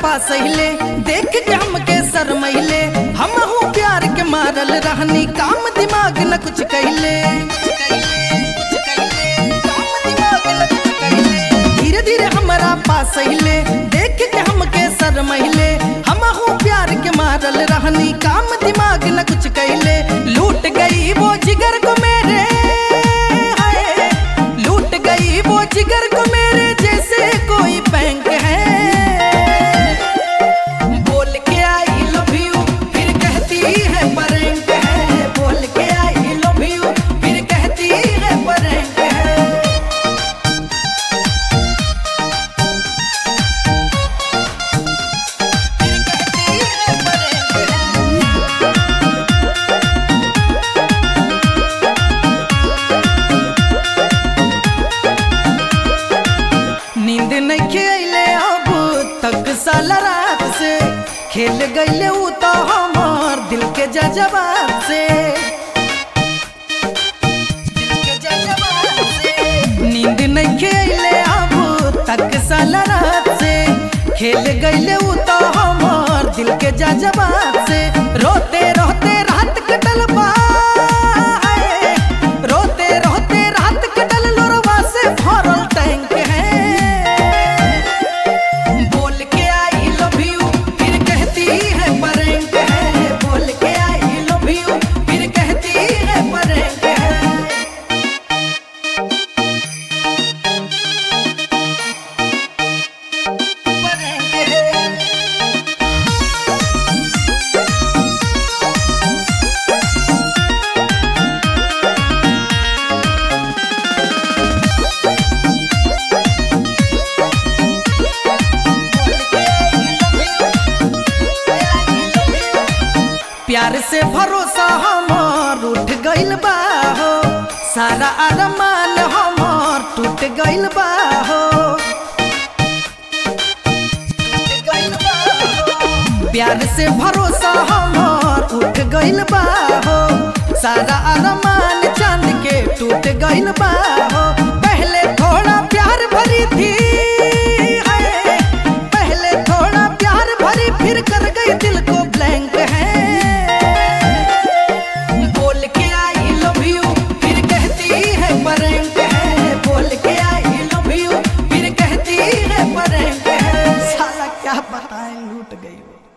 पास हिले देख के हमके शरमैले हम हूँ प्यार के मारल रहनी काम दिमाग न कुछ कहले धीरे धीरे हमारा पास हिले देख के हमके शरमैले हम हूँ प्यार के मारल रहनी काम दिमाग न कुछ कहले लूट गई वो जिगर को मेरे हाय लूट गई वो जिगर को मेरे जैसे कोई बैंक है बोल के आई लव यू फिर कहती है परेंट है बोल के आई लव यू फिर कहती है परेंट है फिर कहती है परेंट है नींद नहीं खेले अब तक साल रात से खेल गईले ऊ तो हमार दिल के जजबात से दिल के जज्बात से। नींद नहीं खेले अब तक साल रात से खेल गईले ऊ तो हमार दिल के जजबात से रोते रोते रात कटल बा हाय। रोते रोते रात कटल लोरवा से भरल टैंक है बोल के आई लव यू फिर कहती है परेंट है बोल के आई लव यू फिर कहती है परेंट है परेंट है प्यार से भरोसा हमार उठ गइल बा हो सारा अरमान हमार टूट गइल बा हो टूट गइल बा हो। प्यार से भरोसा हमार उठ गइल बा हो सारा अरमान चांद के टूट गइल बा हो पहले थोड़ा प्यार भरी थी है पहले थोड़ा प्यार भरी फिर कर गई दिल को ब्लैंक है बोल के आई लव यू फिर कहती है परेंट है बोल के आई लव यू फिर कहती है परेंट है साला क्या बताएं लूट गई वो